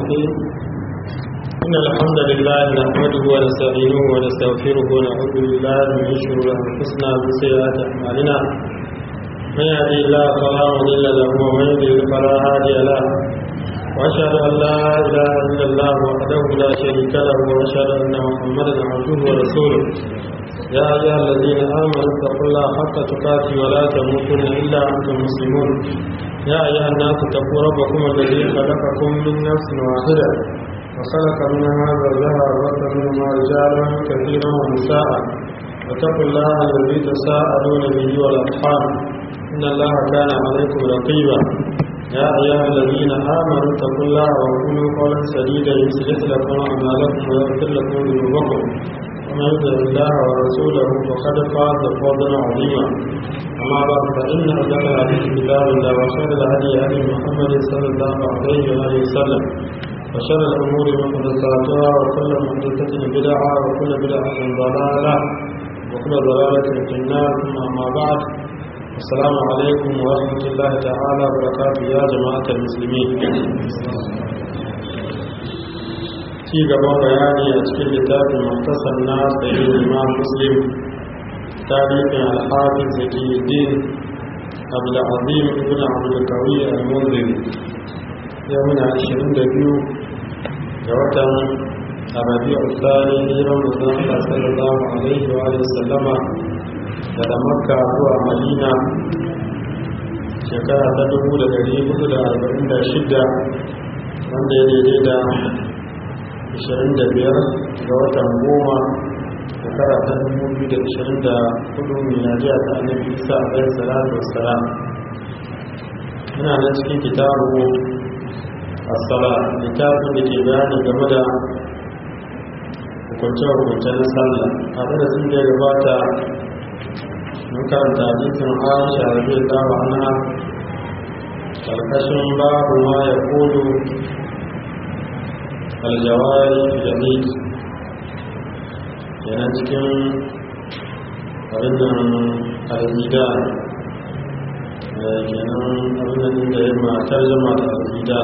الرحيم إن الحمد لله نحمده ونستعينه ونستغفره ونعوذ بالله من شرور أنفسنا ومن سيئات أعمالنا من يهدي الله فلا مضل له ومن يضلل فلا هادي له وأشهد أن لا إله إلا الله وحده لا شريك له وأشهد أن محمدا عبده ورسوله يا أيها الذين آمنوا اتقوا الله حق تقاته ولا تموتن إلا أنتم مسلمون يا أيها الناس اتقوا ربكم الذي خلقكم من نفس واحدة وخلق منها زوجها وبث منهما رجالا كثيرا ونساء واتقوا الله الذي تساءلون به والأرحام إن الله كان عليكم رقيبا يا أيها الذين آمنوا اتقوا الله وقولوا قولا سديدا يصلح لكم أعمالكم ويغفر لكم ذنوبكم ومن يطع الله ورسوله فقد فاز فوزا عظيما أما بعد فإن أصدق الحديث كتاب الله وخير الهدي هدي محمد صلى الله عليه وآله وسلم وشر الأمور محدثاتها وكل محدثة بدعة وكل بدعة ضلالة وكل ضلالة في النار ثم أما بعد السلام عليكم ورحمة الله تعالى وبركاته يا جماعة المسلمين ci gaban bayani a cikin littafin muktasar na sayi imam muslim tarihin alhafin zakiyuddin abdulazim ibn abdulkawi al-munzir ya muna 22 ga watan arabi al-tsari hijiran musamman Allah sallallahu alaihi wa sallama daga makka zuwa madina shekara ta 1446 wanda ya daidai da 25 ga watan goma shekara ta 2024 miladiya ta annabi isa alayhi salatu wassalam muna nan cikin kitabu as-sala littafin da ke bayani game da hukunce-hukunce na sallah a darasin da ya gabata mun karanta hadisin aisha radiyallahu anha karkashin babu ma ya kodo aljawari jadid yana cikin abinnan alzida kenan abinnan da ya matar zama da alzida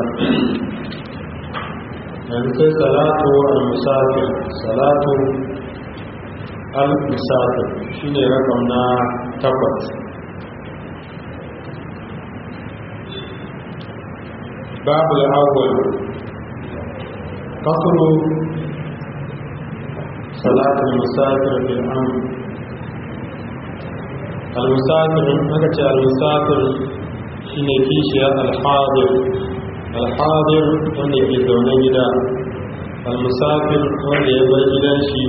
yanzu kai salatu al-musafir salatu al-musafir shi ne rakam na takwas babu al'awwal قصر صلاة المسافر في الأمر المسافر نكتش المسافر شيني كيشيا الحاضر الحاضر wanda ke zaune gida almusafir wanda ya bar gidan shi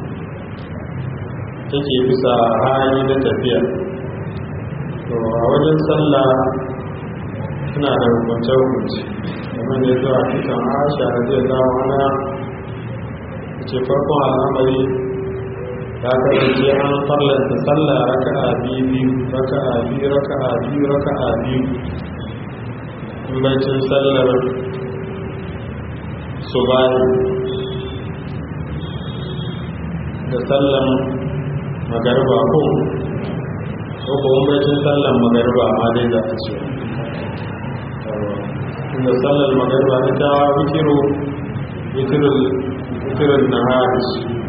take bisa hali na tafiya to a wajen sallah suna da hukunce-hukunce kamar da zuwa cikin aisha da zai zama ana ce farkon al'amari ya kasance an farlanta sallah raka a biyu raka a biyu raka a biyu raka a biyu in baicin sallar su bayan da sallan magarba ko ko kuma baicin sallan magarba ma dai za a ce inda sallar magariba ita wikiru wikirin na haris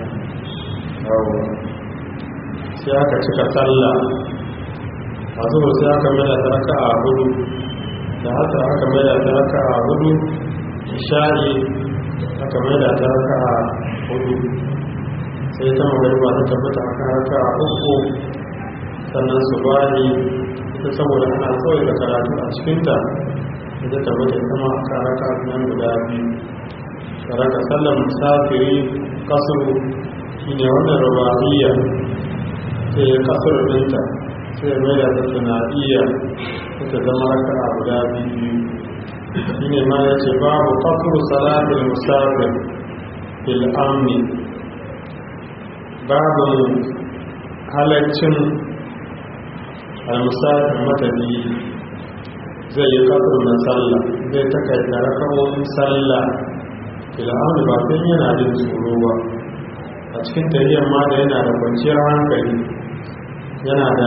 sai aka cika sallah a zuwa sai aka mada ta raka a hudu da haka aka mada ta raka a hudu isha'i aka mada ta raka a hudu sai ta magariba ta tabbata aka raka a uku sannan su bani ita saboda ana tsawai da karatu a cikinta da tabbata kuma aka raka nan guda biyu raka sallar musafiri kasuru shine wannan rubabiyya sai ya kasuru dinta sai ya mai da ta sanadiyya ta zama raka a guda biyu shine ma ya ce babu kasuru salatul musafir fil amni babu halaccin al-musafir matabi zai yi kasar na sallah zai takaita rakamomin sallah fil'aunu ba sai yana jin tsoro ba a cikin tarihar ma da yana da kwanciyar hankali yana da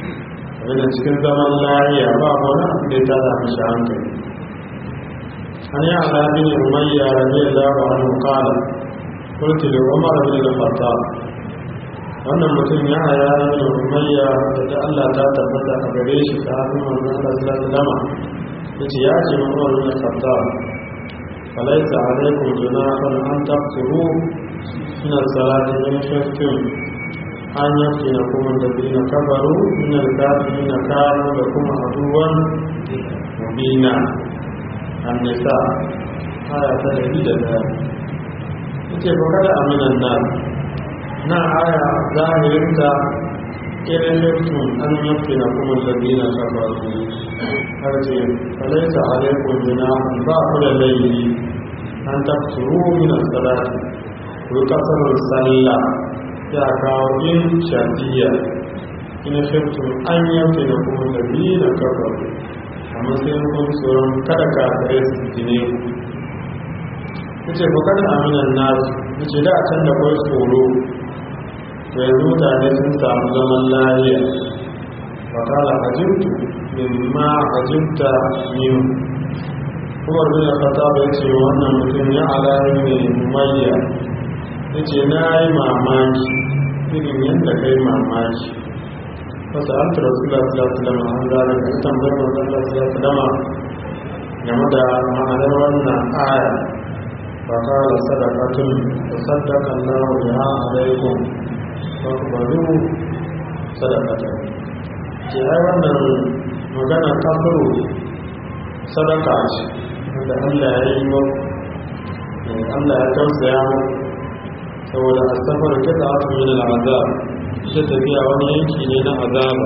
abinda cikin zaman lahiya ba wani abu da ya tada mashi hankali an yi alaƙin umayya radiyallahu anhu qala qultu li umar bin al-khattab wannan mutum ya haya bin umayya da Allah ta tabbata a gare shi sahabin manzon Allah sallallahu alaihi wasallam yace ya ce umar bin al-khattab falaisa alaikum junahun an taqsuru min as-salati in khiftum an yaftinakum alladhina kafaru min al-kafirina kanu lakum aduwwan mubina an-nisa aya ta 101 yace ba kada aminan nan na aya zahirinta irin yaftun an yaftinakum alladhina kafaru har ce falaisa alaikum junahun ba ku da laifi an tafsuru min as-salati ku kasar sallah ya kawo in shafiya ina shirtun an yanke da kuma tabi na kafa amma sai kun tsoron kada ka kare su jine ku ce ku kada aminan nasu ku ce da can da kwai tsoro to yanzu mutane sun samu zaman lahiya wa kala ajibtu mimma ajibta min kuma bin fata bai ce wannan mutum ya alayi ne umayya ya ce na yi mamaki irin yadda ka yi mamaki wasu an tura su da su da lama an zara da tambayar wasu da su da lama game da ma'anar wannan aya ba kawai sadakatun da sadakan lawa ya alaikum ba ku bari sadakatun ke ai wannan magana kafiru sadaka ce da Allah ya yi wa Allah ya tausaya mu saboda asafar kita aka min al'azab shi tafiya wani yanki ne na azaba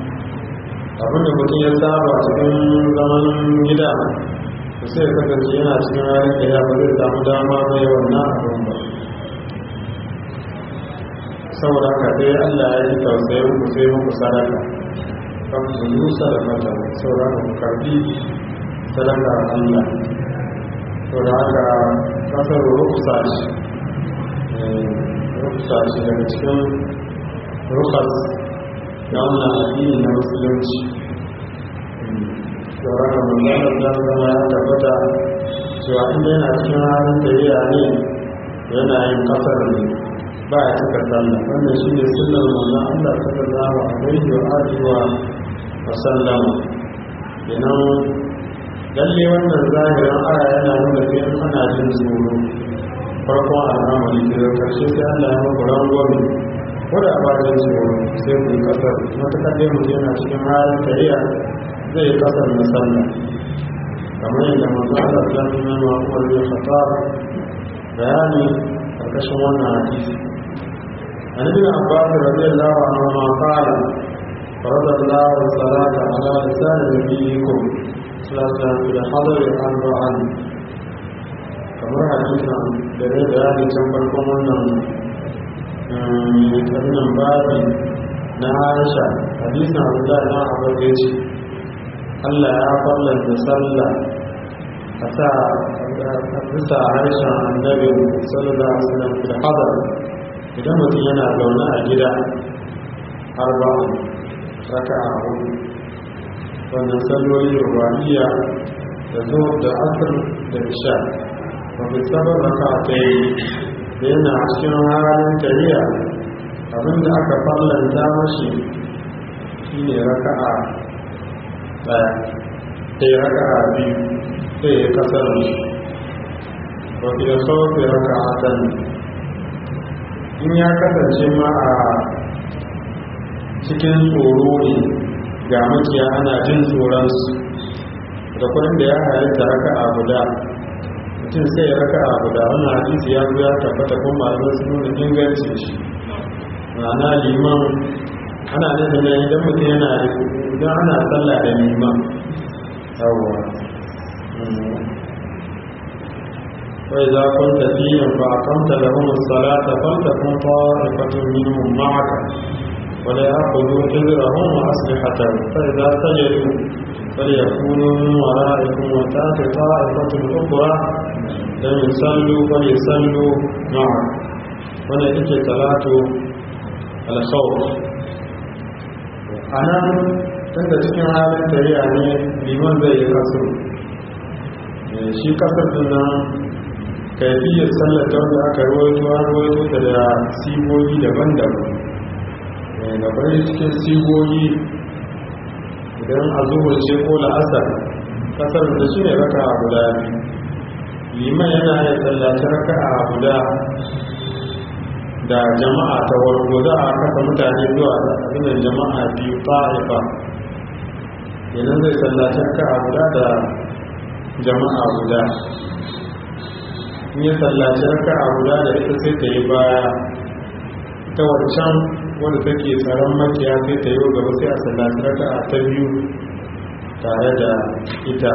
abinda mutum ya saba cikin zaman gida da sai ya kasance yana cikin halin da ya ba zai samu dama mai wannan abin ba saboda haka dai Allah ya yi tausayin ku sai muku sadaka kan su yi sadaka saboda haka ku karbi sadaka Allah saboda haka kasar rukusa ce rukusa ce daga cikin rukas na wannan addini na musulunci saboda haka mulkanar da zama ya tabbata cewa inda yana cikin halin tafiya ne yana yin kasar ne ba ya cika sallah wannan shi ne sunan manzon Allah sallallahu alaihi wa alihi wa sallam kenan lalle wannan zahirin aya yana nuna sai in ana jin tsoro farkon al'amari ke da karshe sai Allah ya maka rangwame ko da ba jin tsoro sai ku yi kasar matuƙar dai mutum yana cikin halin kariya zai yi kasar na sallah kamar yadda manzo Allah sallallahu alaihi wa sallam ya fata bayani karkashin wannan hadisi عن ابن عباس رضي الله عنهما قال فرض الله الصلاة على لسان نبيكم صلاة في الحضر أربعا kamar hadisan da zai bayani can farkon wannan wannan babi na Aisha hadisan Abdullah na Abu ya ce Allah ya fallanta sallah a sa a bisa harshen annabi sallallahu alaihi wasallam fil hadar idan mutum yana zaune a gida arba'in raka a hudu wannan salloli rubaniya da zo da asir da isha mafi sabon raka ta yi da yana cikin halin tariya abinda aka fallanta mashi shi ne raka a daya sai raka a biyu sai ya kasar shi mafi da sauƙi raka a in ya kasance ma a cikin tsoro ne ga makiya ana jin tsoronsu da kudin da ya halitta raka a guda mutum sai ya raka a guda wannan hadisi ya zo ya tabbata kuma malamai sun nuna ingancin shi ma'ana liman ana nufin ne idan mutum yana idan ana sallah da liman yawwa وإذا كنت فيهم فأقمت لهم الصلاة فلتكن طائفة منهم معك ولا يأخذوا حذرهم وأسلحتهم فإذا سجدوا فليكونوا من ورائكم وتأتي طائفة أخرى لم يصلوا فليصلوا معك ولا تجي صلاة الخوف أنا tunda cikin halin tariya ne liman zai yi kasu shi kasar dinnan kaifiyar sallar ta wanda aka rawaito an rawaito ta da sigogi daban-daban da bari cikin sigogi idan a zuwa ce ko la'asar kasar da shi ne raka a guda liman yana yin tsallaci raka a guda da jama'a ta warko za a kasa mutane zuwa abinan jama'a biyu ta'ifa yanar zai tsallaci raka a guda da jama'a guda in yi tsallaci raka a guda da ita sai ta yi baya ta wancan wanda take tsaron makiya sai ta yi gaba sai a tsallaci raka a ta biyu tare da ita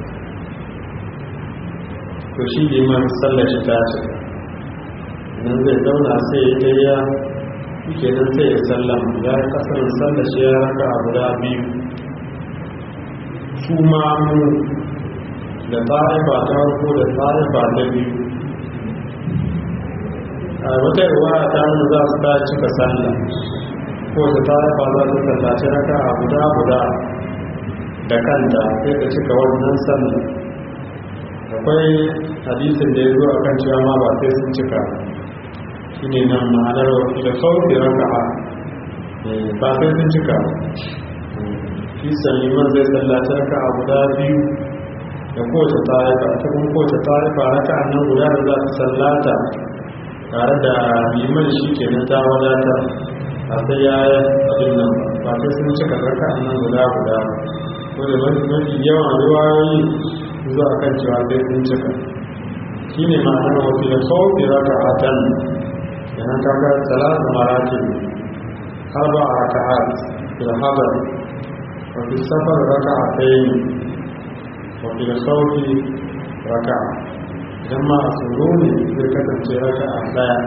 to shi liman sallaci ta ce nan zai zauna sai ya ta ya ke nan sai ya sallama ya yi kasar sallaci ya raka a guda biyu su mamu da ta'ifa ta farko da ta'ifa ta biyu a wata ruwa ta nuna za su ta cika sallah ko ta ta'ifa za ta sallaci raka a guda guda da kanta sai ta cika wannan sallah akwai hadisin da ya zo a kan cewa ma ba sai sun cika shi ne nan ma'anar wasu da sauƙi raka'a ba sai sun cika shi saliman zai sallaci raka'a guda biyu da kowace tarifa ta kuma kowace tarifa raka'a nan guda da za ta sallata tare da liman shi ke na ta wadata a sai ya yi abin nan ba sai sun cika raka'a nan guda guda wadda mafi yawan ruwayoyi zuwa kan cewa sai sun cika shi ne ma'anar wasu da sauƙi raka a tan yana kaga talata maratin harba a raka'at da habar wafi safar raka a tsaye wafi da sauƙi raka idan ma a tsoro ne zai kasance raka a ɗaya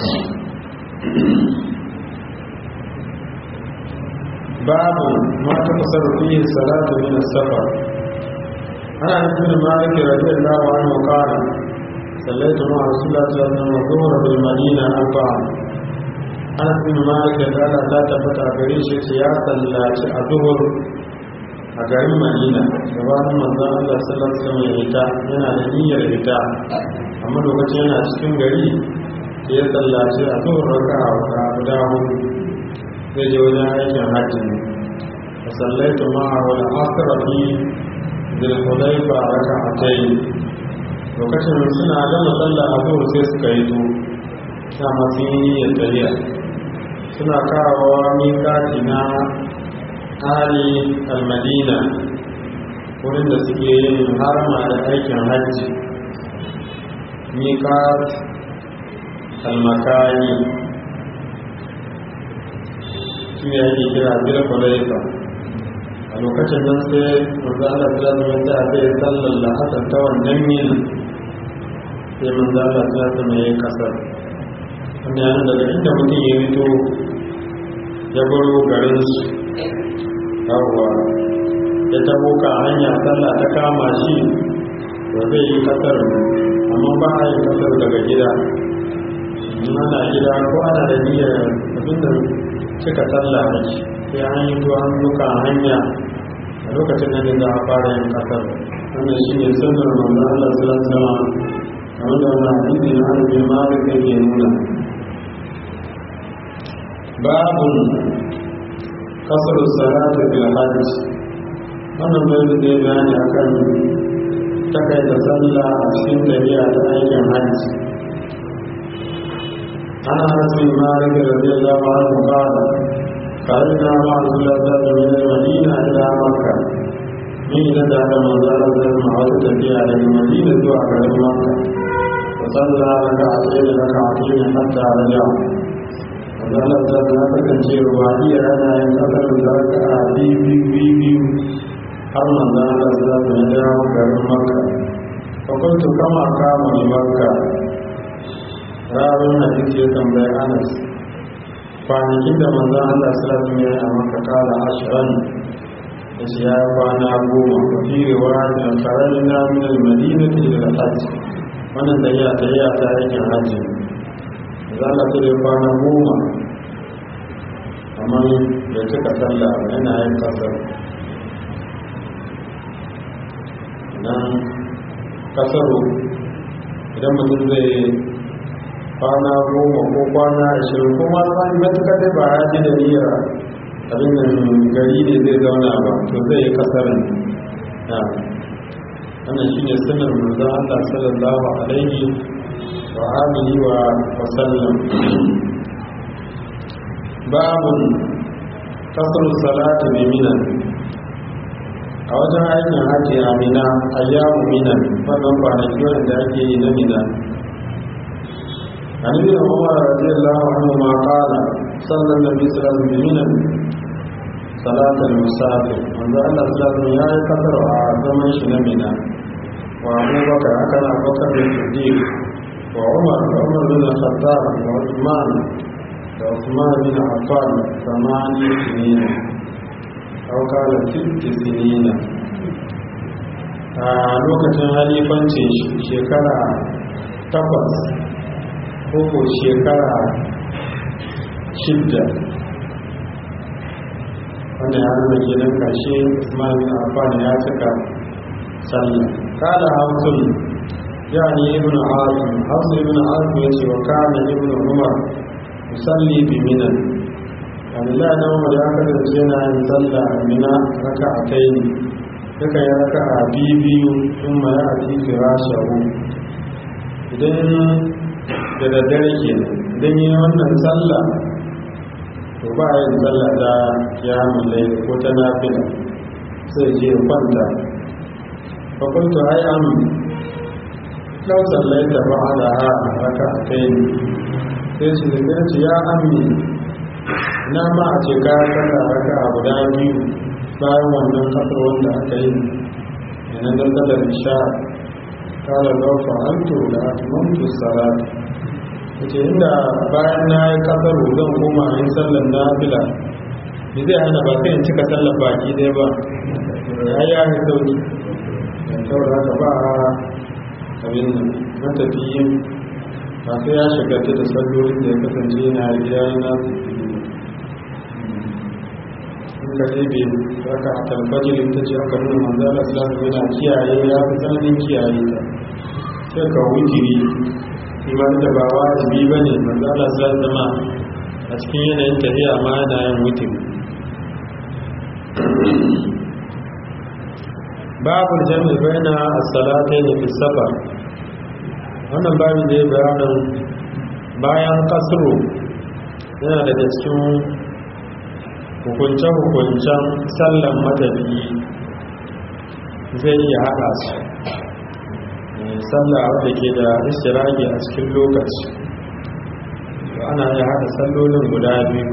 babu ma ta fasar fiye salatu min safar ana nufin malik radiyallahu anhu qala sallaitu ma rasulullah sallallahu alaihi wasallam dhuhra bil madina arba'a ana nufin malik da Allah ta tabbata gare shi ce ya sallaci a zuhur a garin madina gabanin manzon Allah sallallahu alaihi wasallam ya fita yana da niyyar fita amma lokacin yana cikin gari ya sallaci a zuhur raka'a guda hudu zai je wajen aikin hajji ne a sallaitu ma'a wani asira fi zilhulaifa raka a ta yi lokacin suna gama tsalla a zuwa sai suka yi to na masu yi niyyar tafiya suna kawowa mikati na ali almadina wurin da suke yin harma da aikin hajji mikat almakani shi ne ake kira biyar kwalaifa a lokacin nan sai manzana filasmin ta zai sallar lahasar ta wannan yin sai manzana filasmin ya yi kasar wanda yana daga inda mutum ya rito ya baro garinsu yawwa ya tabo ka hanya sallah ta kama shi da zai yi kasar amma ba a yi kasar daga gida ana gida ko ana da niyyar abinda cika sallah ne sai an yi to an duka hanya a lokacin da za a fara yin kasar wannan shi ne sunnar manzo Allah sallallahu alaihi wasallam kamar da wannan hadisi na Anas bin Malik yake nuna babun kasar salatu bil hajj wannan bai da bayani akan takaita sallah a cikin tafiya ta aikin hajji عن انس بن مالك رضي الله عنه قال خرجنا مع رسول الله صلى الله عليه وسلم من المدينه الى مكه من ندى من زال مع في على المدينه وعلى مكه وصلى ركعتين ركعتين حتى رجع وزال الزاد نفسا شيء وعدي انا ينتظر ركعه بي بي بي بي har manzo Allah sallallahu alaihi wasallam ya dawo garin Makka fa kuntu kama kama ni Makka rawun hadisi ya tambayi anas kwanakin da manzan allah salatu ya yi a maka kala ashirin da shi ya yi kwana goma a firewa da karari na minal madina ta yi da hajji wannan da ya ta yi ta aikin hajji za a ta kwana goma amma da cika sallah yana yin kasar nan kasaro idan mutum zai kwana goma ko kwana ashirin ko ma tsari matuƙa dai ba ya ji da niyyar abin nan gari ne zai zauna ba to zai yi kasarin ya wannan shine sunan manzon Allah sallallahu alaihi wa alihi wa sallam babun kasar salatu bi minan a wajen aikin hajji a mina ayyamu minan wannan kwanaki wanda ake yi na mina عن ابن عمر رضي الله عنهما قال صلى النبي صلى الله عليه وسلم بمنى صلاة المسافر وأن الله صلى الله عليه وسلم يا كثر زمن شنمنا وأبو بكر أكل أبو بكر الصديق وعمر وعمر بن الخطاب وعثمان وعثمان بن عفان ثمانية سنين أو قال ست سنين a lokacin halifancin shekara takwas ko shekara shidda wanda ya nuna kenan karshe Usman bin Affan ya cika sallah kada hausun yani ibn Asim hausu ibn Asim yace wa kana ibn Umar musalli bi minan Allah na Umar ya kasance yana yin sallah a mina raka'atayn duka ya raka'a biyu kuma ya ati firashahu idan da daddare ke idan yi wannan sallah to ba yin sallah da ya mulai ko ta nafila sai je kwanta fakultu ai am lau sallai da ba da ha raka a kai ne sai su da ce ya ammi na ma a ce ka sallah raka a guda biyu bayan wannan kasar wanda aka yi yana da sallar isha kala lau fa'altu da atmamtu salatu ce inda bayan na yi kasar zan koma yin sallar na fila da zai hana ba sai in cika sallar baki dai ba ya yi ya sauki saboda haka ba a abin nan matafiyin ba sai ya shiga ta da sallolin da ya kasance yana gida yana su in ka ɗebe raka a talfajir ta ce aka nuna manzala islamu yana kiyaye ya fi tsananin kiyaye ta sai ka wutiri iman da ba wajibi ba ne manzala za zama a cikin yanayin tafiya ma yana yin wutin babu jami baina as-salatai da fi safar wannan babu da ya bayanin bayan kasro yana daga cikin hukunce-hukuncen sallan matafiyi zai iya haɗa su sallah wadda ke da istirage a cikin lokaci ana iya haɗa sallolin guda biyu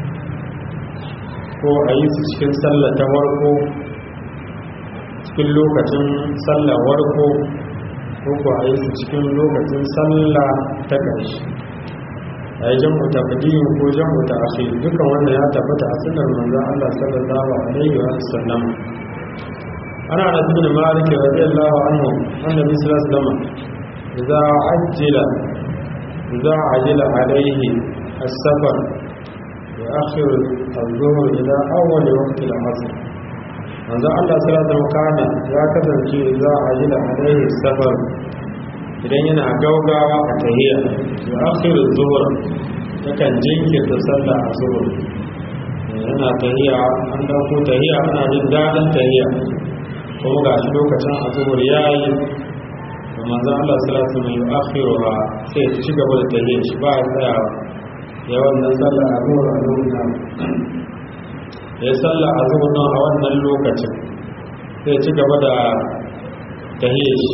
ko a yi su cikin sallah ta warko cikin lokacin sallah warko ko ko a yi su cikin lokacin sallah ta ƙarshe a yi jam'u ta fadiyin ko jam'u ta ake dukan wanda ya tabbata a sunar manzan Allah sallallahu alaihi wa sallam ana da ibn malik radiyallahu anhu annabi sallallahu alaihi wasallam idza ajjala idza ajjala alaihi as-safar يؤخر الظهر إلى أول وقت العصر manzo Allah sallallahu alaihi kana ya kasance za a yi da alaihi safar idan yana gaugawa a tahiyya ya akhiru zuhur yakan jinkirta sallah a zuhur yana tahiyya an dauko tahiyya ana jin dadin tahiyya kuma ga shi lokacin a zuhur yayi da manzo Allah sallallahu alaihi wasallam ya akhiruha sai ya ci gaba da tahiyya shi ba ya tsayawa ya wannan sallah a zuhur a lokacin ya sallah a zuhur a wannan lokacin sai ci gaba da tahiyya shi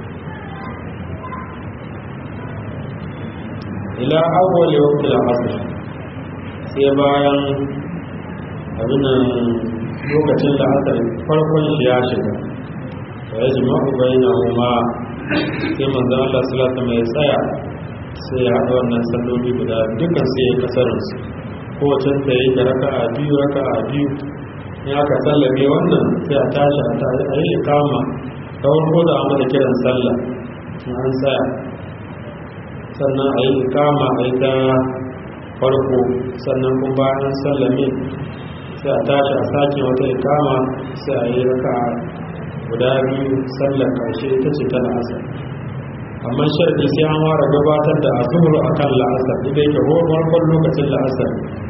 ila awwal waqti al-asr sai bayan abin lokacin da asar farkon shi ya shiga wa yajma'u bainahuma sai manzo Allah sallallahu alaihi wasallam ya tsaya sai ya haɗa wannan salloli guda dukkan sai ya kasarin su kowace ta yi da raka'a biyu raka'a biyu in aka sallame wannan sai a tashi a tare a yi kama ta farko da amma da kiran sallah in an tsaya sannan a yi kama a yi ta farko sannan kuma bayan sallame sai a tashi a sake wata ikama sai a yi raka guda biyu sallar karshe ita ce ta la'asar amma sharadi sai an ware gabatar da azhur akan la'asar idan yake farkon lokacin la'asar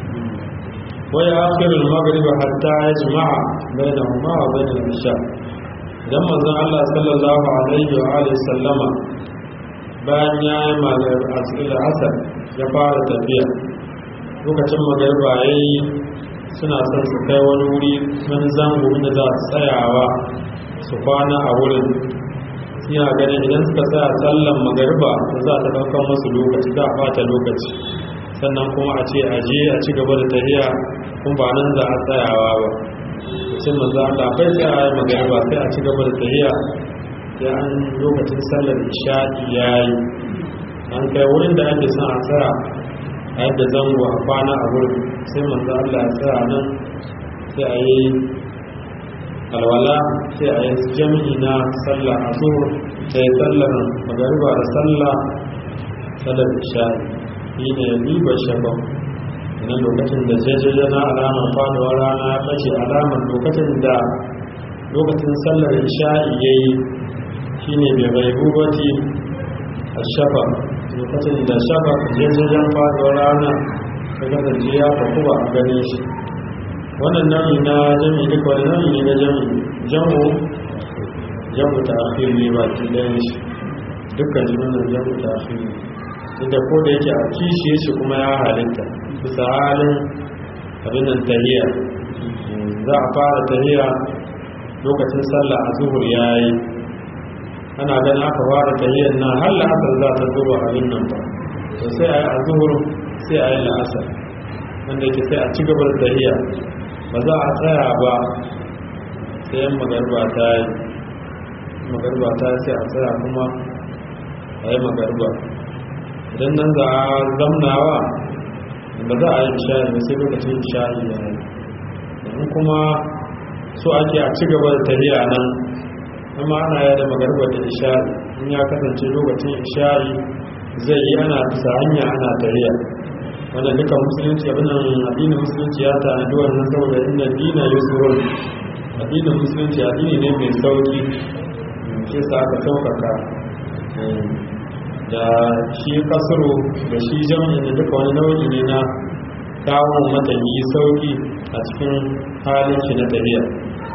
wai akhirul maghrib hatta yajma'a bainahuma wa bainal isha dan manzon Allah sallallahu alaihi wa alihi sallama bayan ya yi magana asar ya fara tafiya lokacin magariba yayi suna son su kai wani wuri wani zango da za su tsayawa su kwana a wurin suna ganin idan suka tsaya sallan magariba da za ta ɗaukar masu lokaci za a fata lokaci sannan kuma a ce a je a ci gaba da tafiya kuma ba nan za a tsayawa ba sai manzo Allah bai tsaya ya magariba sai a ci gaba da tafiya sai an lokacin sallar isha'i yayi an kai wurin da ake son a tsaya a yadda zango a kwana a wurin sai manzo Allah ya tsaya nan sai a yi alwala sai a yi jami'i na sallah a zuwa sai sallar magariba da sallah sallar isha'i shi ne ribar shabon na lokacin da jajaja na alamar faduwar rana ya ɓace alamar lokacin da lokacin sallar isha'i ya yi shi ne bai bai bubati a shafa lokacin da shafa jajajen faduwar rana ya kasance ya faku ba a gane shi wannan nau'i na jami'i duk wani nau'i ne na jami'i jamu jamu ta akhiri ne ba ki ɗayan shi dukkan jimin jamu ta akhiri inda ko da yake a kishiye shi kuma ya halitta bisa halin abin nan tahiya za a fara tahiya lokacin sallah a zuhur ya yi ana ganin aka fara tahiyar nan har la'asar za ta zuwa abin nan ba to sai a yi a zuhur sai a yi la'asar wanda yake sai a ci gaba da tahiya ba za a tsaya ba sai yan magarba ta yi magarba ta yi sai a tsaya kuma a yi magarba idan nan za a zamnawa ba za a yi isha'i ba sai lokacin isha'i ya yi domin kuma so ake a ci gaba da tafiya nan amma ana yi da magarba da isha'i in ya kasance lokacin isha'i zai yi ana bisa hanya ana tafiya wanda duka musulunci abinan addinin musulunci ya tanadi wannan saboda inda dina yusurun addinin musulunci addini ne mai sauki ke sa aka saukaka da shi kasaro da shi jami'in da duka wani nau'i ne na kawo matanyi sauki a cikin halin shi na tafiya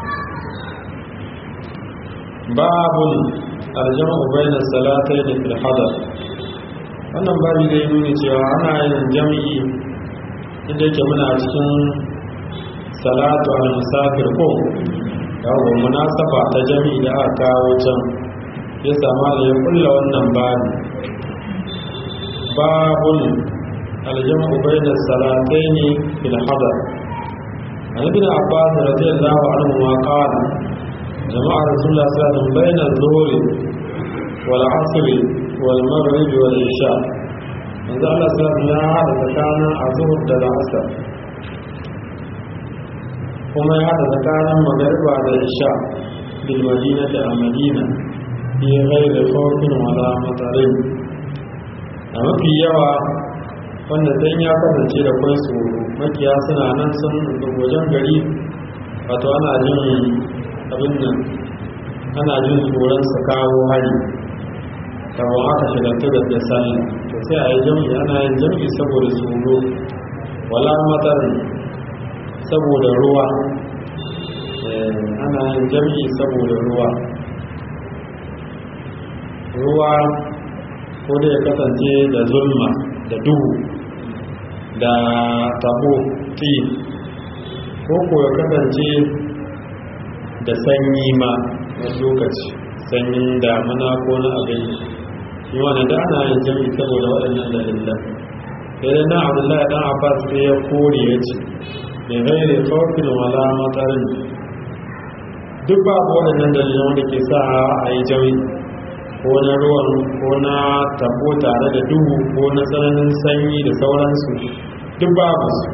babun aljama ubainar salatai da filhadar wannan babi zai nuni cewa ana yin jami'i inda yake muna cikin salatu al-musafir ko yawon munasaba ta jami'i da aka kawo can ya sama da ya kulla wannan babi babun aljam'u bayna salatayn fil hadar an ibn abbas radiyallahu anhu ma qala jama'a rasulullah sallallahu alaihi wasallam bayna adh-dhuhri wal 'asr wal maghrib wal isha manzo Allah sallallahu alaihi wasallam ya hada tsakanin azhur da al'asr kuma ya hada tsakanin magriba da isha bil madinati a madina fi ghairi khawfin wala matarin a mafi yawa wanda dan ya kasance da kwai tsoro makiya suna nan sun wajen gari wato ana jin abin nan ana jin tsoron su kawo hari kamar aka shigantu da sallah to sai a yi jam'i ana yin jam'i saboda tsoro wala matar saboda ruwa ana yin jam'i saboda ruwa ruwa ko da ya kasance da zulma da duhu da tabo ti ko ko ya kasance da sanyi ma wani lokaci sanyin damuna ko na abin yi wani da ana yin jami'i saboda waɗannan dalilan sai na abdullahi dan abbas sai ya kore ya ce mai gaire kawfin wala matarin duk babu waɗannan dalilan wanda ke sa a yi jami'i ko na ruwan ko na tabo tare da duhu ko na tsananin sanyi da sauransu duk babu su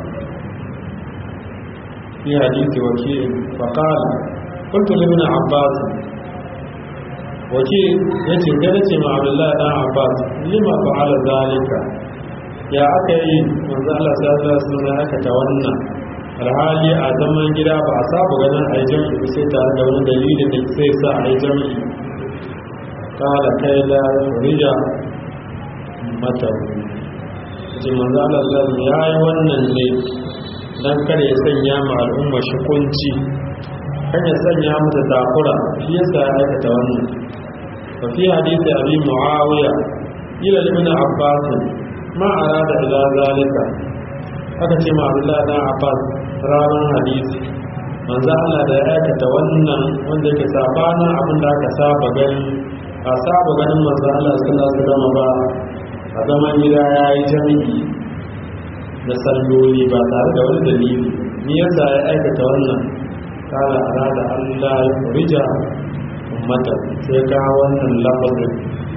fi hadisi wakil faƙala kuntu libin abbas wakil ya ce gada ce ma abdullahi dan abbas lima fa'ala zalika ya aka yi manzo Allah sallallahu alaihi wasallam aka ta wannan alhali a zaman gida ba a saba ganin a yi jam'i sai tare da wani dalilin da sai sa a yi jam'i kala kai da rija mata ji manzo Allah sallallahu ya yi wannan ne dan kare ya sanya ma al'umma shi kunci kan ya sanya mata takura shi yasa ya aikata wannan fa fi hadisi abi muawiya ila ibn abbas ma arada ila zalika aka ce ma Abdullah dan Abbas ranar hadisi manzo Allah da ya aikata wannan wanda yake sabanin abin da aka saba ganin a saba ganin manzo Allah sallallahu alaihi wasallam ba a zaman gida yayi jami'i da salloli ba tare da wani dalili ni yasa ya aikata wannan kala arada Allah ya furija ummata sai ka wannan lafazin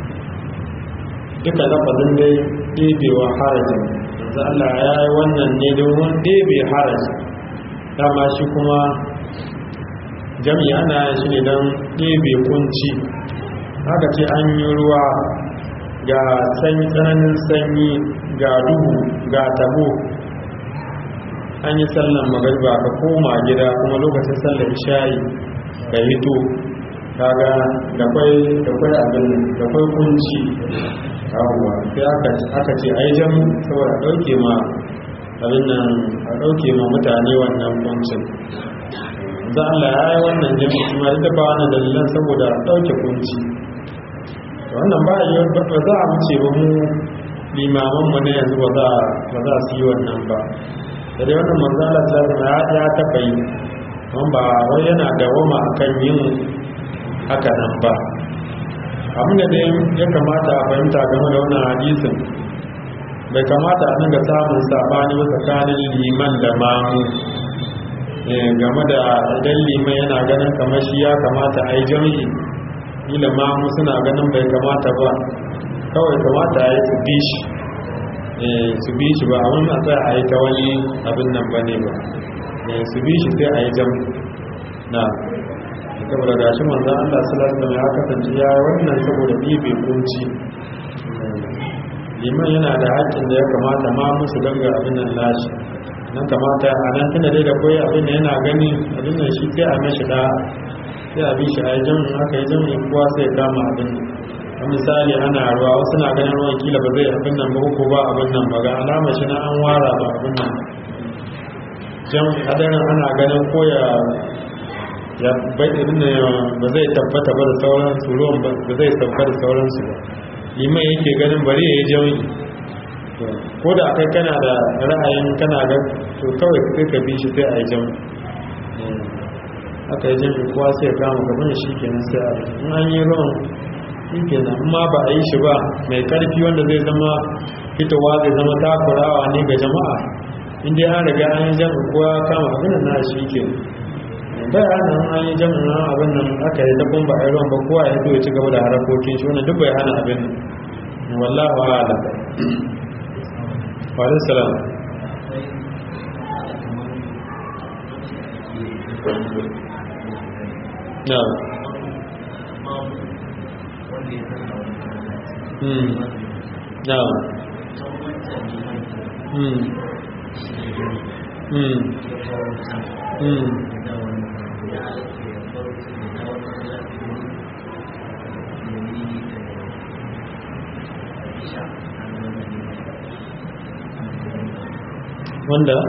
duka lafazin dai ɗebewa harajin yanzu Allah ya yi wannan ne domin ɗebe haraji dama shi kuma jami'a ana yin shi ne don ɗebe kunci haka ce an yi ruwa ga sanyi tsananin sanyi ga duhu ga tabo an yi sallan magariba ka koma gida kuma lokacin sallar shayi ka hito kaga da kwai abin da kwai kunci yawwa sai aka ce ai jam saboda dauke ma abin nan a dauke ma mutane wannan kuncin za Allah ya yi wannan jami kuma ita ba wannan dalilan saboda dauke kunci wannan ba yi ba za a wuce ba mu limaman mu ne yanzu ba za ba za su yi wannan ba da dai wannan manzala ta ya ya taba yi amma ba wai yana dawama akan yin haka nan ba abinda dai ya kamata a fahimta game da wannan hadisin bai kamata a dinga samun sabani ba tsakanin liman da mamu game da idan liman yana ganin kamar shi ya kamata a yi jami'i ila mamu suna ganin bai kamata ba kawai kamata a yi su bi shi su bi shi ba abin a sai a yi ta wani abin nan ba ne ba su bi shi sai a yi jami'i na saboda gashi manzan Allah sallallahu alaihi ya kasance ya wannan saboda ɗibe kunci liman yana da haƙƙin da ya kamata ma musu ganga abin nan lashi nan kamata a nan tunda dai da koyi abin da yana gani abin nan shi sai a mashi da sai a bi shi a yi aka yi jami'in kowa sai ya kama abin a misali ana ruwa wasu na ganin ruwan kila ba zai abin nan ba ko ba abin nan ba ga alama shi na an wara ba abin nan jan hadarin ana ganin koya ya bai ba zai tabbata ba da sauransu ruwan ba zai sauka da sauransu ba liman yake ganin bari ya yi jami'i ko da kai kana da ra'ayin kana ga to kawai sai ka bi shi sai a yi jami'i aka yi jami'i kowa sai ya kama gaban shi kenan sai a in an yi ruwan shi kenan amma ba a yi shi ba mai karfi wanda zai zama fitowa zai zama takurawa ne ga jama'a inda an riga an yi jami'i kowa kama abin da na shi kenan bai hana an yi jami'in abin nan aka yi dabban ba a yi ruwan ba kowa ya zo ya ci gaba da harakokin shi wannan duk bai hana abin wallahu ala wa alaihi salam na hmm na hmm hmm hmm wanda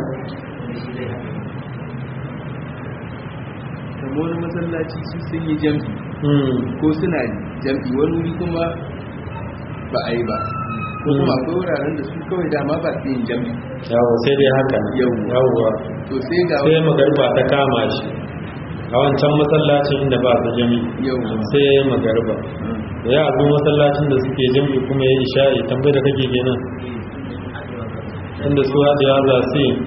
kamar wani masallaci su sun yi jam'i ko suna jam'i wani wuri kuma ba a yi ba ko kuma akwai wuraren da su kawai dama ba su yin jam'i yawo sai dai haka yawwa to sai ga sai magarba ta kama shi a wancan masallacin inda ba su jami Yawwa. sai ya yi magarba da ya zo masallacin da suke jami kuma ya yi isha'i tambayi da kake kenan inda su haɗe ya za su yi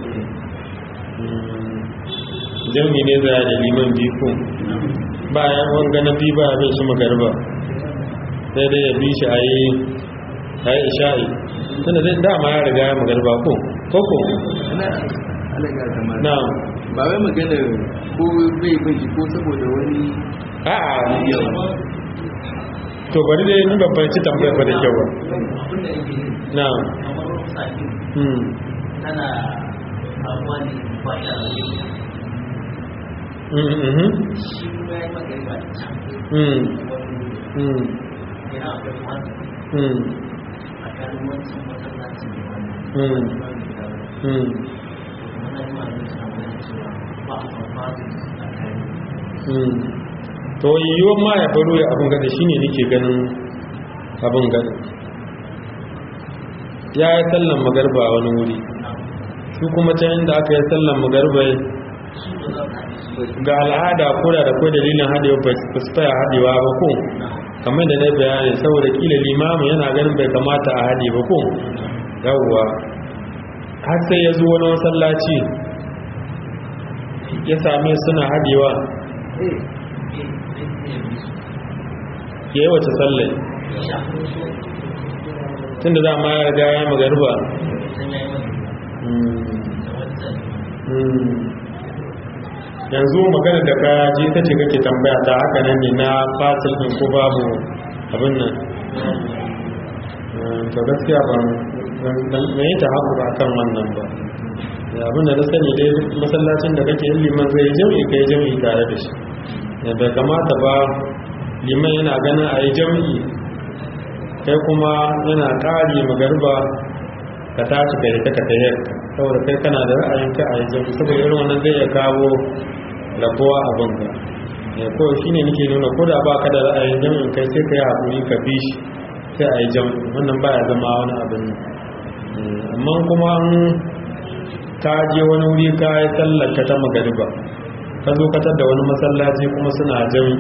jami ne za da liman biyu ba ya wanga na biyu ba ya bai shi magarba sai dai ya bi shi a yi a yi isha'i tunda zai dama ya riga ya magarba ko koko ana alaga kamar na ba wai magana ko bai bin shi ko saboda wani a'a yawa to bari dai ni babban ci tambayar ba da kyau ba abinda yake yi na kamar sakin hmm tana abuwa ne ba ya mhm shi kuma ya yi magariba da can mm wani mm yana akwai masu mm a kan wancan masallaci da wani Mm. wani da wani mm wannan ma ne suna wani cewa ba a san masu a kan mm to yiwuwar ma ya baro ya abin gada shine nake ganin abin gada ya yi sallan magarba a wani wuri su kuma can inda aka yi sallan magarba su ba za su haɗe su ga al'ada ko da da kai dalilin hadewa ba su faya hadewa ba ko kamar da na yi bayani saboda kila limamu yana ganin bai kamata a hade ba ko yawwa har sai ya zo wani masallaci ya same suna hadewa eh ya yi wace sallai tun da za ma ya riga ya magarba yanzu magana da ka ji ta ce kake tambaya ta haka nan ne na fasil ɗin ko babu abin nan to gaskiya ba na yi ta haku a kan wannan ba da abin da na sani dai masallacin da kake yin liman zai jam'i ka yi jam'i tare da shi da bai kamata ba liman yana ganin a yi jam'i kai kuma yana ƙari magarba ka tashi ka yi ta ka tayar saboda kai kana da ra'ayin ka a yi jam'i saboda irin wannan zai iya kawo rabuwa abin ka ko shi ne nake nuna ko da ba ka da ra'ayin jam'in kai sai ka yi haƙuri ka bi shi sai a yi jam'i wannan ba ya zama wani abin amma kuma an ka je wani wuri ka yi tallaka ta magariba ka zo katar da wani masallaci kuma suna jam'i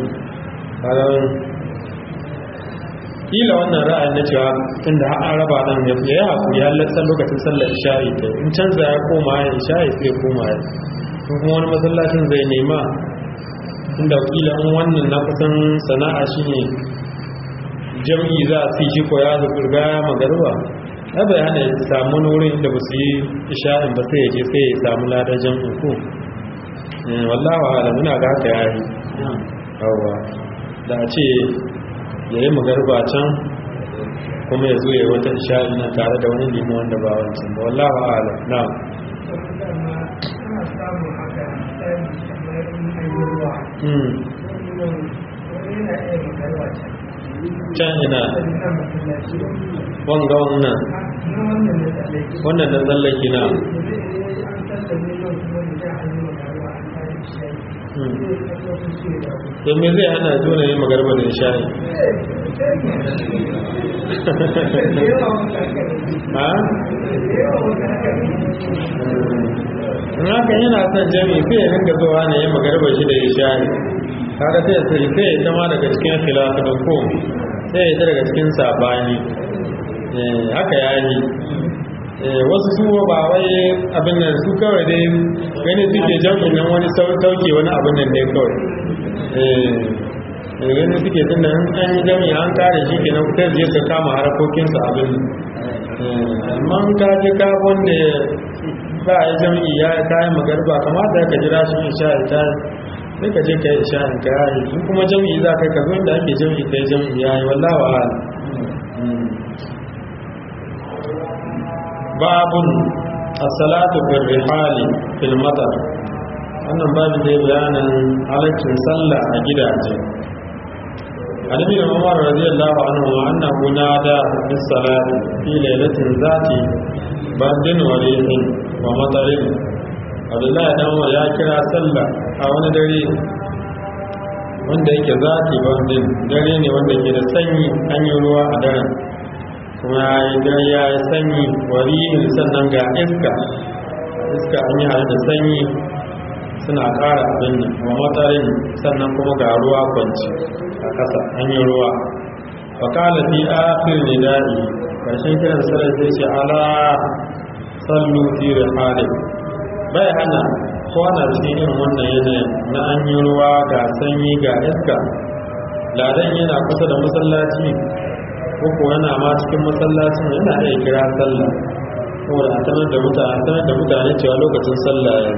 kila wannan ra'ayin na cewa tunda an raba nan ya yi haƙuri ya latsan lokacin sallar isha'i ta in canza ya koma ya isha'i sai ya koma ya kuma wani masallacin zai nema inda kila in wannan na kusan sana'a shine jam'i za a ci shi ko ya zurga ya magarba ya bai hana ya samu wurin inda ba su yi isha'in ba sai ya je sai ya samu ladar jam'in ko wallawa ala muna ga haka ya yi yawa da a ce ya yi magarba can kuma ya zo ya wata isha'in na tare da wani limu wanda ba wancan ba wallawa ala na can ina wanga wannan wannan da tsallaki na to me zai hana juna yin magarba da shayi ha? in haka yana son jami sai ya ringa zuwa ne yin magarba shi da shayi kaga sai ya sai sai ya zama daga cikin khilafu da ko sai ya daga cikin sabani haka ya yi wasu su ba wai abin nan su kawai dai gani suke jam'in nan wani sauke wani abin nan ne kawai gani suke tun da an yi jam'i an kare shi ke nan kusa je ka kama harakokinsu abin amma an ka je ka wanda ba a yi jam'i ya ta yi magarba kamata ka jira shi isha ta sai ka je ka yi isha in ka yi in kuma jam'i za ka yi ka zo inda ake jam'i ka yi jam'i ya yi wallawa ala babun as-salatu fil rihali fil matar wannan babu dai bayanin halaccin sallah a gidaje annabi Umar radiyallahu anhu wa annahu nada bis salati fi lailatin zati badin wa rihin wa matarin Abdullahi dan Umar ya kira sallah a wani dare wanda yake zati badin dare ne wanda ke da sanyi an yi ruwa a daren kuma idan ya yi sanyi warihin sannan ga iska iska an yi da sanyi suna ƙara abin nan wa matarin sannan kuma ga ruwa kwanci a ƙasa an yi ruwa faƙala fi akhir nida'i ƙarshen kiran sarar sai ce ala sallu fi rihalin bai hana kwana cikin irin wannan yanayin na an yi ruwa ga sanyi ga iska ladan yana kusa da masallaci ko yana ma cikin masallacin yana iya kira sallah saboda a sanar da mutane sanar da mutane cewa lokacin sallah ya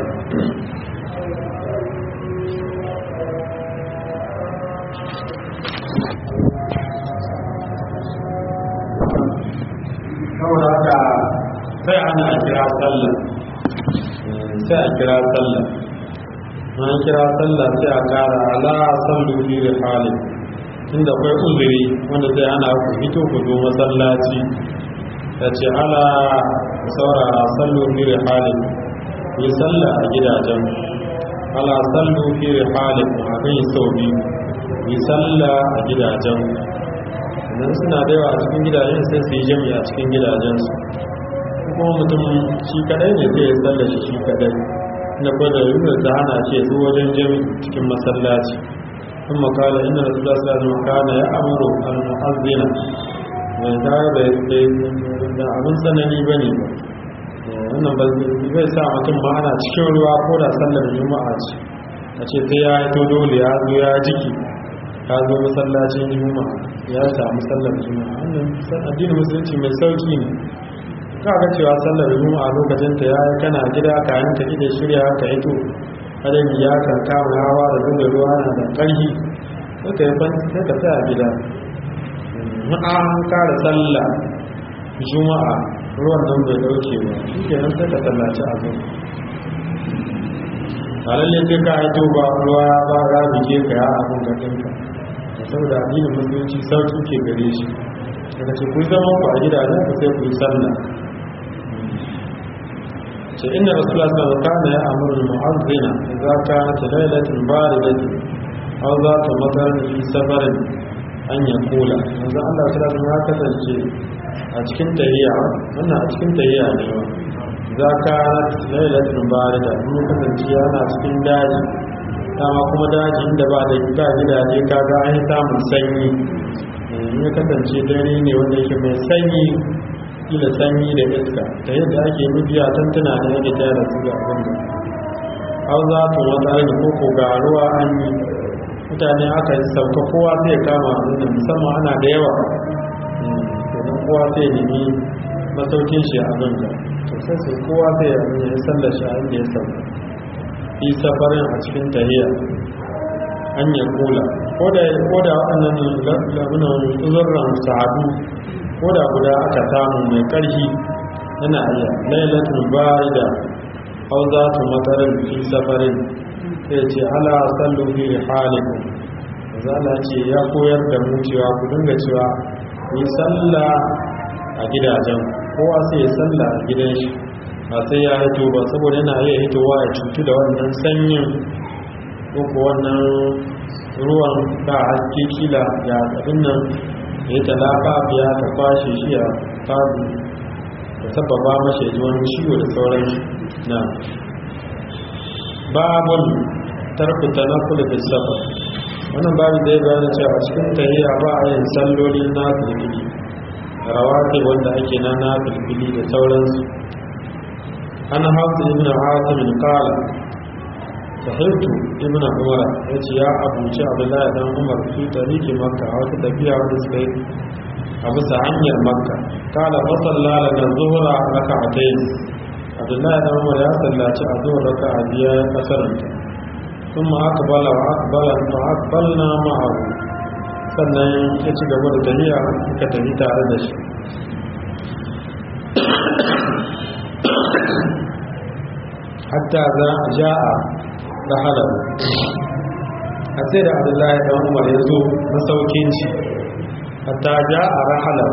saboda haka sai ana kira sallah sai a kira sallah an kira sallah sai a kara ala sallu fi halin inda akwai uzuri wanda zai ana ku fito ku zo masallaci ta ce ala saurara sallu fi halin yi sallah a gidajen ala sallu fi halin a kan yi sau biyu yi sallah a gidajen idan suna da yawa a cikin gidajen sai su yi jami'a a cikin gidajensu kuma mutum shi kadai ne zai yi sallah shi shi kadai na kwada yunar da hana ce su wajen jami cikin masallaci sun makala inda da sula sula da makana ya amuru al-mu'azzina mai tare da da abin tsanani ba ne ba wannan ba zai sa mutum ma ana cikin ruwa ko da sallar juma'a ce a ce sai ya yi to dole ya zo ya jiki ya zo masallacin juma'a ya samu sallar juma'a wannan addinin musulunci mai sauki ne kaga cewa sallar juma'a lokacin ta yayi kana gida ka yi ta ida shirya ka yi to hadari ya kan kama hawa da zuwa ruwa na da ƙarfi sai ka yi sai ka tsaya gida in an kara sallah juma'a ruwan nan bai dauke ba shi ke nan sai ka sallaci abu a lalle sai ka yi to ba ruwa ba ya bige ka ya abin ga ɗinka saboda addinin musulunci sauki ke gare shi daga ce ku zama ku a gidajen ku sai ku yi sallah ce inda rasulullah sallallahu alaihi wasallam ya amuru al-mu'azzina idza kanat laylatun baridatin aw zata matarin fi safarin an yakula manzo Allah sallallahu alaihi ya kasance a cikin tahiya wannan a cikin tahiya ne ba idza kanat laylatun barida in kasance yana cikin daji dama kuma daji inda ba da ba gidaje kaga an samun sanyi in ya kasance dare ne wanda yake mai sanyi kila sanyi da iska ta yadda ake nufiya tantana da yake tara su ga abin da hau za ta wata ne ko ko ga ruwa an yi mutane aka yi sauka kowa zai kama abin da musamman ana da yawa domin kowa zai nemi masaukin shi a abin da to sai sai kowa zai abin da ya sallar shi a inda ya sauka yi safarin a cikin tahiya an ya kula ko da waɗannan labunan uzurran sa'adu ko da guda aka samu mai ƙarfi yana iya lailatul barida aw zatu matarin fi safarin sai ce ala sallu fi rihalikum zala ce ya koyar da mu cewa ku dinga cewa yi sallah a gidajen kowa sai ya sallah a gidan shi ba sai ya hito ba saboda yana iya hitowa ya cutu da wannan sanyin ko wannan ruwan ba haske kila ya abin nan ya ta lafafiya ta kwashe shi a fadi da sababa mashi ji wani ciwo da sauran na babun tarku ta na kula da saba wannan babu zai bayan cewa cikin tahiya ba a yin salloli na filfili rawati wanda ake na na filfili da sauransu an hausa ibn hasimin kala sahibtu ibn umar ya ce ya abuci abdullahi dan umar fi tariki makka a wata tafiya wanda suka yi a bisa hanyar makka kala fasalla lana zuhra raka'atayn abdullahi dan umar ya sallaci a zuwa raka'a biya ya kasaranta kuma akbala wa akbala fa akbalna ma'ahu sannan ya ci gaba da tafiya suka tafi tare da shi hatta za a ja'a da halar a sai da abdullahi dan umar ya zo masaukin shi hatta ja a rahalar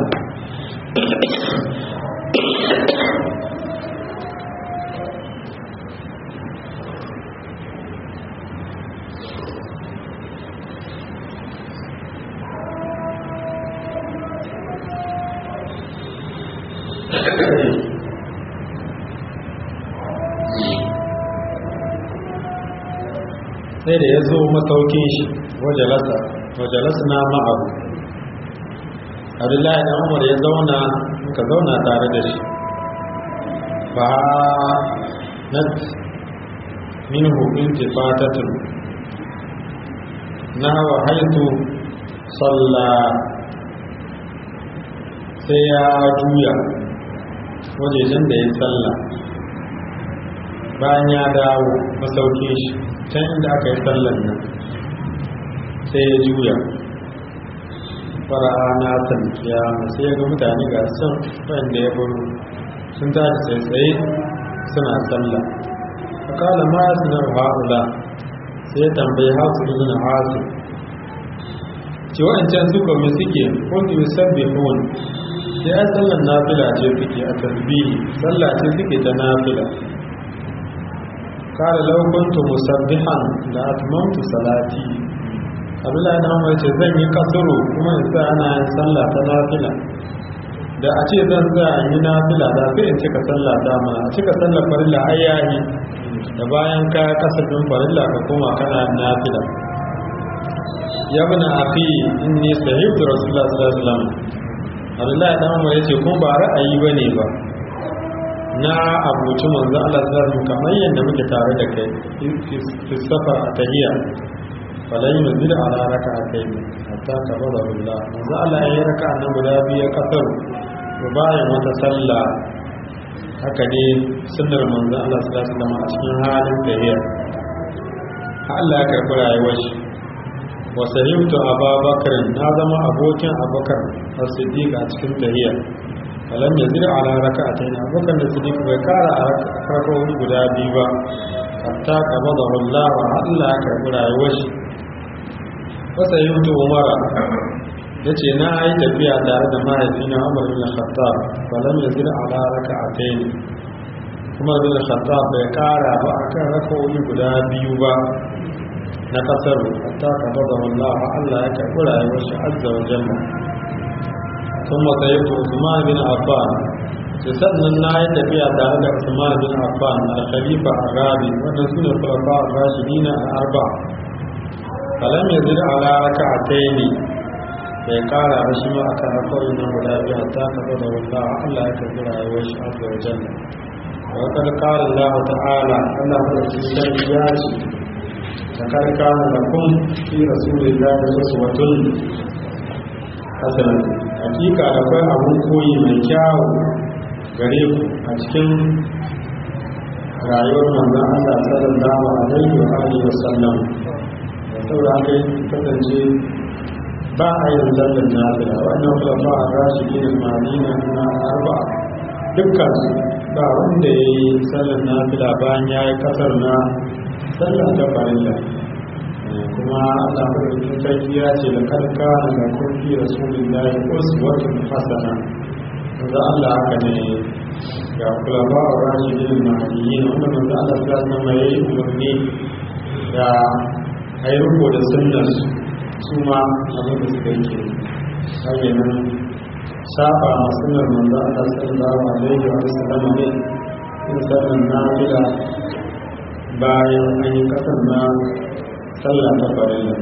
sai da ya zo masaukin shi wajalasa na ma'abu abdullahi dan umar ya zauna muka zauna tare da shi ba na min hukun tifatatun na hawa haitu salla sai ya juya wajejen da ya salla bayan ya dawo masaukin shi can inda aka yi sallan nan sai ya juya fara'a na tankiya sai ya ga mutane ga son wanda ya buru sun tashi tsaye suna sallah fakala ma ya sinar ha'ula sai ya tambayi hasu ibn hasu ce wa'ancan su kome suke kuntu yusabbihun sai ya sallan nafila ce suke a tasbihi sallah ce suke ta nafila kala law kuntu musabbihan la atmamtu salati abdullahi dan umar ce zan yi kasuru kuma in sa ana yin sallah ta nafila da a ce zan za a yi nafila da sai in cika sallah dama a cika sallah farilla ai yayi da bayan ka kasafin farilla ka koma kana nafila ya bana akhi inni sahibtu rasulullah sallallahu alaihi wasallam Abdullahi dan Umar yace kun ba ra'ayi bane ba na abuci manzo Allah sallallahu alaihi wasallam kamar yadda muke tare da kai fi safar atahiyya falan yuzil ala raka'atayn hatta tabada billah manzo Allah ya raka nan guda biyu kasar bayan wata sallah haka ne sunnar manzo Allah sallallahu alaihi wasallam a cikin halin tahiyya Allah ya karɓi rayuwar shi wa sahibtu ababakar na zama abokin abubakar as-siddiq a cikin tahiyya falam yazid ala raka'atayn abubakar da siddiq bai kara a raka'o'i guda biyu ba hatta qabadahu Allah wa Allah ya karɓi rayuwar shi wa sahibtu umara yace na yi tafiya tare da mahaifina Umar bin Khattab falam yazid ala raka'atayn Umar bin Khattab bai kara ba akan raka'o'i guda biyu ba na kasar hatta kabada Allah Allah ya karɓi rayuwar shi azza wa jalla sun matsayitu Usman bin Affan sai sannan na yi tafiya tare da Usman bin Affan al-Khalifa Arabi wanda su ne khulafa ar-rashidin al-arba kalam yazid ala raka'atayn bai kara ba shi ma aka raka'o'i nan guda biyu hatta kabada Allah Allah ya karɓi rayuwar shi azza wa jalla وقد قال الله تعالى أنه ya ce. لقد كان لكم في رسول الله أسوة حسنة hakika da kai abun koyi mai kyawu gare ku a cikin rayuwar manzon Allah sallallahu alaihi wa alihi wa sallam da saboda haka kasance ba a yin zallan nafila wannan khulafa ar-rashidin al-madina na arba dukkan ba wanda yayi sallan nafila bayan yayi kasar na sallah ta farilla kuma Allah madaukakin sarki ya ce da karka da kurfi rasulullahi uswatun hasana manzo Allah haka ne ga kulaba wa rashidin mahdiyin wanda manzo Allah sallallahu alaihi wasallam yayi umarni da ayi rubo da sunnar su ma abin da suka yi ke nan saba ma sunnar manzo Allah sallallahu alaihi wasallam ne in sallan nafila bayan an yi kasar na sallah ta farilla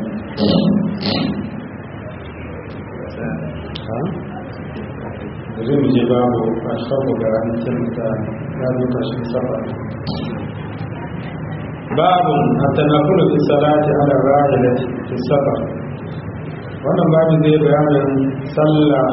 zai mu je babu a shafa garantin ta ya zo kashin safa babu a tanakulu fi salati ala rahila fi safa wannan babu zai bayanin sallah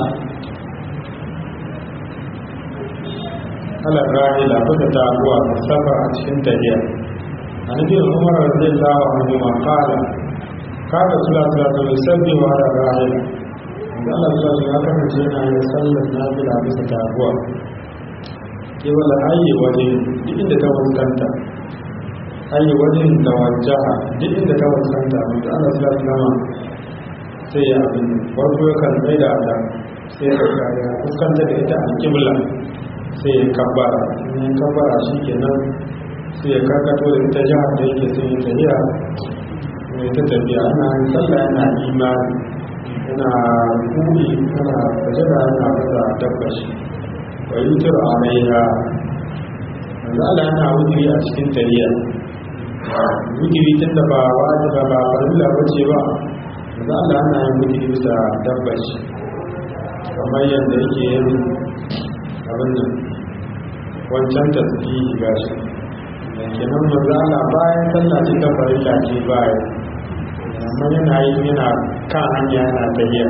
ala rahila kuka taguwa fi safa a cikin tafiya عن ابن عمر رضي الله عنهما قال كان رسول الله صلى الله عليه وسلم على الراحلة Allah sallallahu ya kasance yana yin sallar nafila bisa taguwa ke wala ayi waje duk inda ta fuskanta ayi wajen da wajaha duk inda ta fuskanta mutu Allah sallallahu sai ya abin farko yakan tsaye da ta sai ya kaya fuskanta da ita a kibla sai ya kabbara in ya kabbara shi kenan sai ya karkato da ita jihar da yake sun yi tafiya mai ta tafiya ana sallah yana imani yana kuri yana sajada yana fasa dabba shi wa yi tura a raiha yanzu ala yana wuturi a cikin tafiya wuturi tun da ba wajiba ba farilla ba ce ba yanzu ala yana yin wuturi bisa dabba shi kamar yadda yake yin abin nan wancan tasbihi gashi kenan manzala bayan sallah ce ta farilla ce bayan amma yana yi yana kan hanya yana tafiya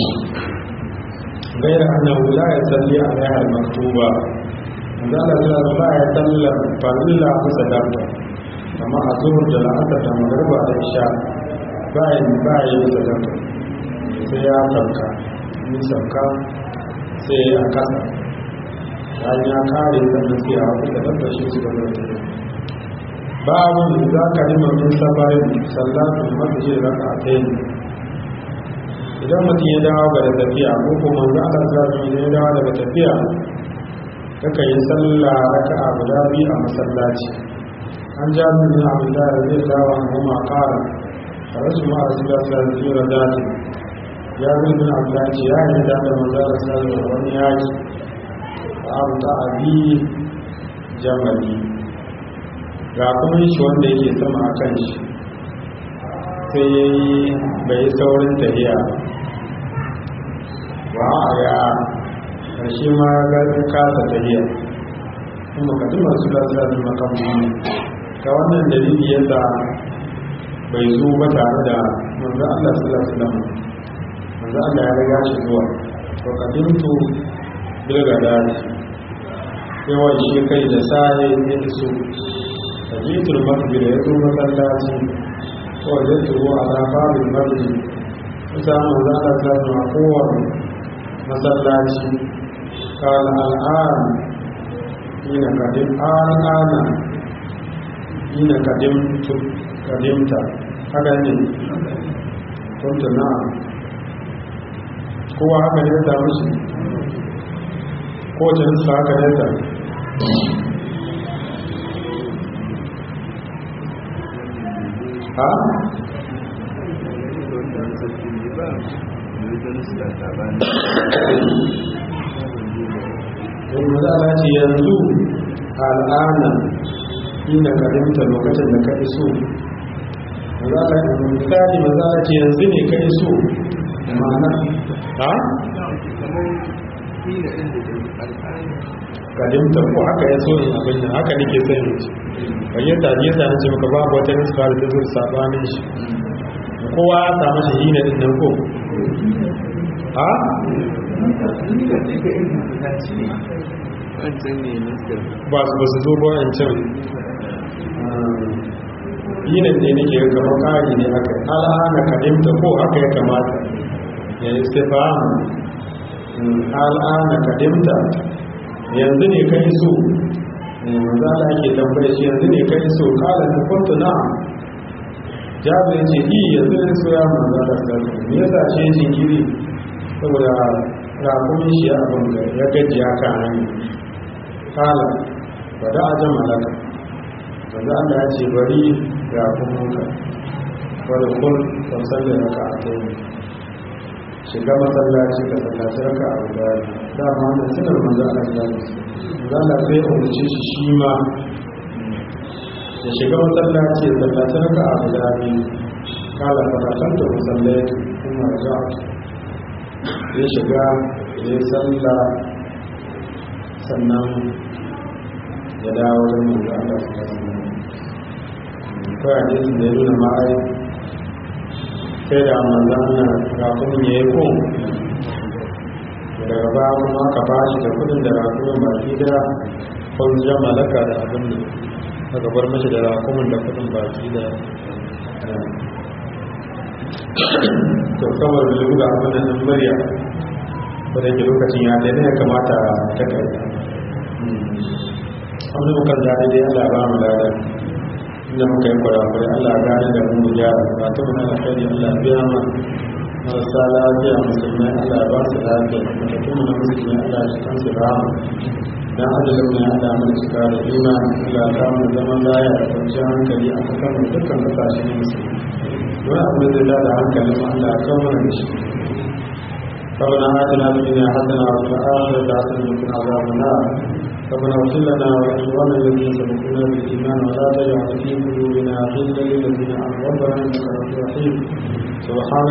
gaira annahu la yusalli alaiha al-maktuba manzala sallallahu ba ya sallar farilla kusa dabba amma a zuhur da la'asar da magariba da isha bayan bayan kusa dabba sai ya sauka ni sauka sai ya kasa bayan ya kare sannan sai a kusa dabba shi su gaba da tafiya babu za ka yi mamin safarin sallatun masjid raka'atayn idan mutum ya dawo ga tafiya ko kuma manzo Allah sallallahu alaihi ya dawo daga tafiya kaka yi sallah raka'a guda biyu a masallaci an ja min bin Abdullah radiyallahu anhu ma qala farasu ma rasulullah sallallahu alaihi wasallam ya bin bin Abdullah ce ya yi da manzo Allah sallallahu alaihi wani yaki fa amta abi jamali ga kuma shi wanda yake sama akan shi sai ya yi bai saurin tafiya ba a ya ƙarshe ma ga kasa tafiya kuma kadin masu lasa da makamuni ga wannan dalili yadda bai zo ba tare da manzo Allah sallallahu alaihi wasallam manzo Allah ya riga shi zuwa to kadintu bilga dadi yawan shi kai da sai ya iso tajitul masjid ya zo masallaci وجدته على باب المسجد فسامه ذات ذات قوة مسلاتي قال الآن حين قدم الآن حين قدمت قدمت هذا ne قلت نعم kowa haka ne ta musu ko ta nisa haka ne ta ha? yanzu za ce yanzu al'ana ina karimta lokacin da ka iso misali maza a ce yanzu ne ka iso ma'ana ha? karimta ko haka ya so in abin da haka nake son yanzu bayyanta ne yasa nace maka babu wata nuska da ta zo sabanin shi kowa ya samu shi hina din nan ko ha ba su ba su zo ba wancan hina ne nake ga kamar kari ne haka al'ana kadimta ko haka ya kamata ya istifham al'ana kadimta yanzu ne kai so manzo Allah yake tambaye shi yanzu ne kai so kala ta kuntu na jabir ce yi yanzu ne so ya manzo Allah sallallahu me yasa ce jinkiri saboda rakumin shi abin da ya gaji ya ka hanyar kala ba da ajan malaka manzo Allah ya ce bari rakuminka wadda kun fasar da raka a taimi shiga masallaci ka sallaci raka a guda dama wannan sunar manzo Allah sallallahu alaihi zala zai umarci shi shi ma ya shiga masallaci ya tsallaci raka a guda biyu kala fatakan da musallai kuma raja ya shiga ya yi tsalla sannan ya dawo da manzo Allah su kasu kawai hadisin da ya nuna ma'ai sai da manzo Allah kafin ya yi kun daga ba kuma aka ba shi da kudin da rakumin baki da kwanziyar malaka da abin da aka bar mashi da rakumin da kudin baki da to saboda lura abin da nan murya ko da ke lokacin ya daidai ya kamata ta kai abin da kan daɗi dai Allah ba mu ladar inda muka yi kwarakwarai Allah gane da mu gyara ba ta wani alkhairi Allah biya ma marasa lafiya musulmai Allah ba su lafiya mutum na musulmai Allah shi kan su rama dan ajalin ne Allah mai cika da imani Allah ta mu zaman laya da kwanciyar hankali a kasan mu dukkan kasashe ne musulmi wani abu da zai da hankali mu Allah ya kawo mana da shi ربنا آتنا في الدنيا حسنة وفي الآخرة حسنة وقنا عذاب النار ربنا اغفر لنا ولإخواننا الذين سبقونا بالإيمان ولا تجعل في قلوبنا غلا للذين آمنوا ربنا إنك رؤوف رحيم سبحان